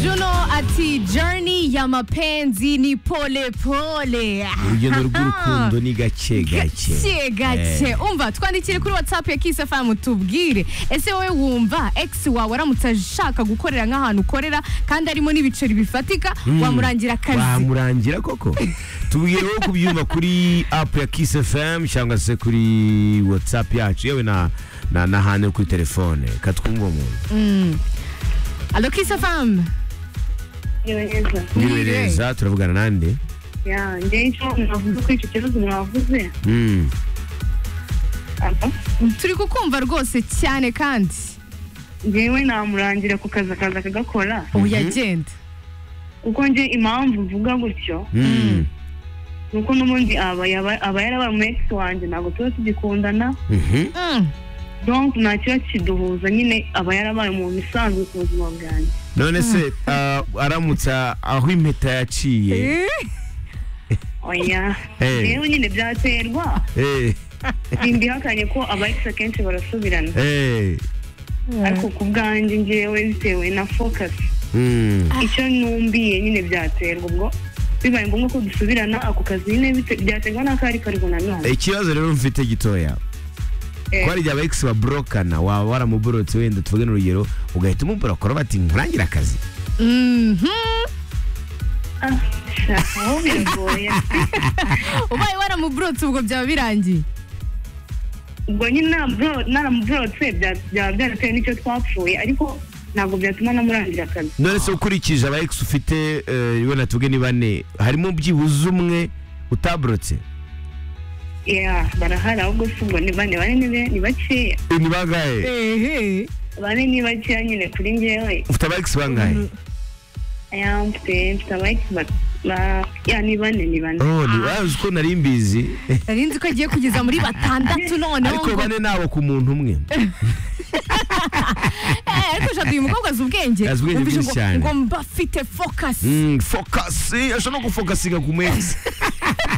Juno ati journey ya mapenzi ni pole pole urugendo rw'urukundo ni gake gake gake gake umva twandikire kuri whatsapp ya Kiss FM tubwire ese wowe wumva ex wawe aramutse ashaka gukorera nk'ahantu ukorera kandi arimo n'ibiceri bifatika wamurangira akazi wamurangira koko tubwire wowe kubyumva kuri app ya Kiss FM cyangwa se kuri WhatsApp yacu yewe na na na hane kuri telefone katwumva umuntu alo Kiss FM neza ngibereza turavugana nande ya njyewe icyo navuze kuri icyo kibazo mwavuze Mm. aba turi kukumva rwose cyane kandi njyewe namurangira ku kazi akaza akagakora oya genda kuko nje impamvu mvuga gutyo Mm. ni uko n'ubundi aba yaba- aba yarabaye umu ex wanjye ntabwo tuba tugikundana Mhm. Mm. donc nta kiba kiduhuza nyine aba yarabaye umuntu usanzwe ku buzima bwanjye none se ah, aramutse aho impeta yaciye oya Eh. njyewe nyine byaterwa Eh, simbihakanye ko aba ex akenshi barasubirana eh. ariko ku bwanjye njyewe bitewe na focus Mm. icyo numbiye nyine byaterwa ubwo bibaye ngombwa ko dusubirana ako kazi nyine bite- byaterwa n'ako ari kariho nanone ikibazo rero mfite gitoya Eh. kwari igihe aba ex baburokana waba waramuborotse wenda tuvugane urugero ugahita umuborokora bati nkurangire akazi Mhm. Ah, sha, aho biragoye ubaye waramuburutse ubwo byaba birangiye ubwo nyine naburo- naramuburotse bya- byaba byarateye n'icyo twapfuye ariko ntabwo byatuma namurangira akazi none se ukurikije aba ex ufite eh, wenda tuvuge ni bane harimo byibuze umwe utaborotse ya barahari ahubwo si ubwo ni bane bane ni be- ni bakeya Eh, ni bangahe ehe bane ni bakeya nyine kuri njyewe ufite aba ex bangahe aya mfite mfite abayiki ya ni bane ni bane oh ni ah, uzi ko nari mbizi nari nzi ko agiye kugeza muri batandatu noneho ariko ngo bane nabo ku muntu umwe Eh, ariko ushaka uyu mukobwa azi ubwenge Azi ubwenge Wumvise bwinshi ngo- cyane. ngo mba afite focus Mm, focus ashobora no gufokasinga ku mu ex